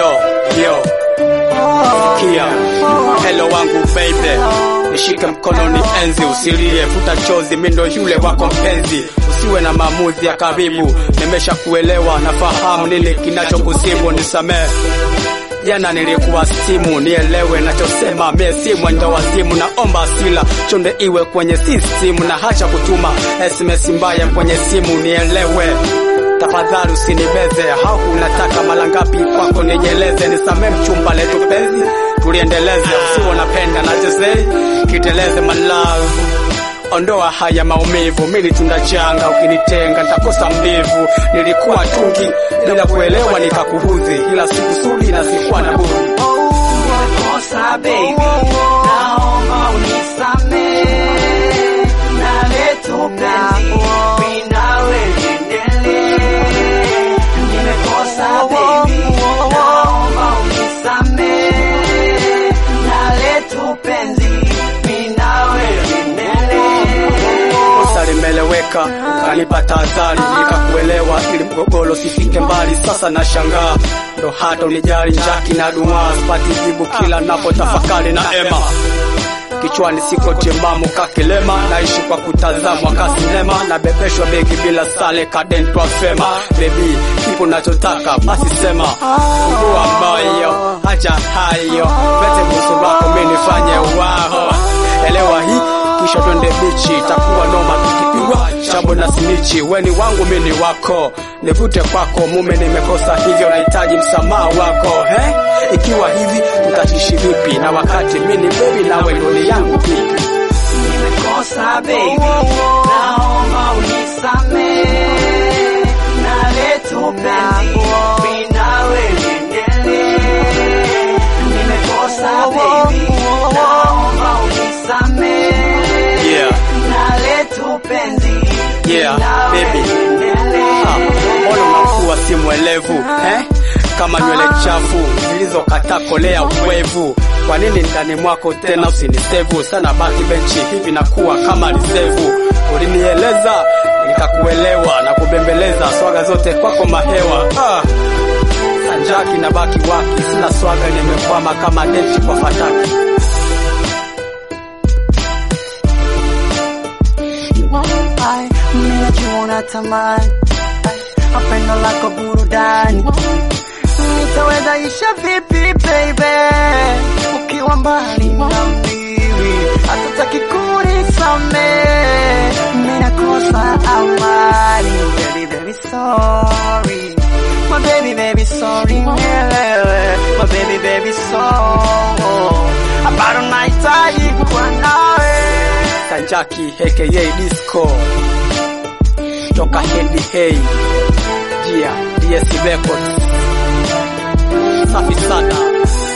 Yo, yo, kia hello wangu baby, nishike mkononi enzi, usilie, futa chozi, mimi ndo yule wako mpenzi, usiwe na maamuzi ya karibu, nimesha kuelewa, nafahamu nini kinachokusibu, nisamee Jana nilikuwa simu, nielewe nachosema, mie si mwenda wazimu, naomba sila chonde iwe kwenye simu, na hacha kutuma SMS mbaya kwenye simu, nielewe tafadhali usinibeze, hau unataka mara ngapi kwako nijeleze, nisamee mchumba letu penzi, tuliendeleze, usiwo napenda na jezei kiteleze my love Ondoa haya maumivu, mili tunda changa, ukinitenga nitakosa mbivu. Nilikuwa tungi bila kuelewa, nikakuhudhi, ila sikusudi na sikuwa na budi. Nimekosa baby, naomba unisamee, na letu penzi, mimi nawe liendelee. Nimekosa baby, naomba unisamee, na letu penzi, mimi nawe liendelee. Kosa limeleweka, ukanipa tahadhari, nikakuelewa ili mgogoro sifike mbali. Sasa nashangaa ndo hata unijali, njaki na dumaa, sipati jibu kila napo tafakari na ema kichwani siko timamu kakilema, naishi kwa kutazamwa kasinema, nabebeshwa begi bila sale kadentwa fema. Bebi, kipo nachotaka basi sema, ugua moyo, acha hayo, pete busu lako mimi nifanye wao, elewa hii kisha twende bichi, itakuwa noma tukipigwa chambo na simichi. Weni wangu mimi ni wako, nivute kwako mume, nimekosa hivyo, nahitaji msamaha wako he? Ikiwa hivi tutaishi vipi, na wakati mimi ni baby nawe ndoni yangu vipi? Nimekosa baby, naomba unisamee, na letu penzi, mimi nawe liendelee. Nimekosa baby, naomba unisamee, Yeah. na letu penzi, mimi Yeah, nawe baby. liendelee. Ah, Mbona unakuwa si mwelevu eh? Kama nywele chafu zilizokata kolea uwevu. Kwa nini ndani mwako tena usinisevu sana? Baki benchi hivi nakuwa kama lisevu. Ulinieleza nikakuelewa na kubembeleza, swaga zote kwako mahewa. Ah, sanjaki na baki waki, sina swaga, nimekwama kama denti kwa fataki. Ai, mimi najua unatamani Ai, pendo lako burudani nitaweza isha vipi baby ukiwa mbali na mimi hatutaki kunisamehe mimi nakosa amani baby baby sorry my baby baby sorry nielewe my baby baby sorry bado nahitaji kuwa nawe Sanjaki aka Disco toka Hendi Hey Jia DS Records safi sana